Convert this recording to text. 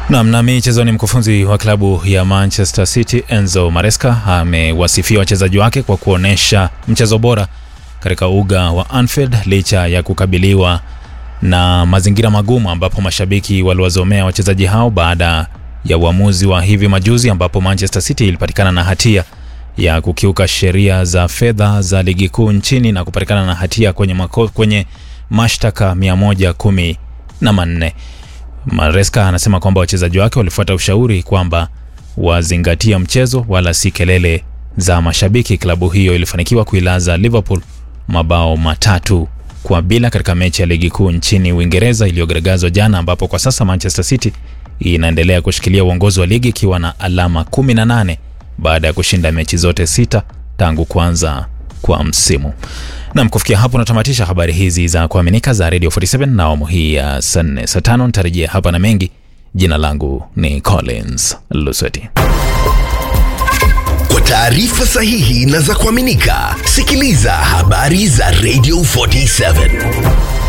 Nam na michezoni, mkufunzi wa klabu ya Manchester City Enzo Maresca amewasifia wachezaji wake kwa kuonyesha mchezo bora katika uga wa Anfield licha ya kukabiliwa na mazingira magumu, ambapo mashabiki waliwazomea wachezaji hao baada ya uamuzi wa hivi majuzi ambapo Manchester City ilipatikana na hatia ya kukiuka sheria za fedha za ligi kuu nchini na kupatikana na hatia kwenye, mako, kwenye mashtaka 110 na manne. Maresca anasema kwamba wachezaji wake walifuata ushauri kwamba wazingatia mchezo wala si kelele za mashabiki. Klabu hiyo ilifanikiwa kuilaza Liverpool mabao matatu kwa bila katika mechi ya ligi kuu nchini Uingereza iliyogaragazwa jana, ambapo kwa sasa Manchester City inaendelea kushikilia uongozi wa ligi ikiwa na alama 18 baada ya kushinda mechi zote sita tangu kuanza kwa msimu. Nam, kufikia hapo natamatisha habari hizi za kuaminika za Radio 47 na awamu hii ya saa nne. Saa tano nitarejea hapa na mengi. Jina langu ni Collins Lusweti. Kwa taarifa sahihi na za kuaminika, sikiliza habari za Radio 47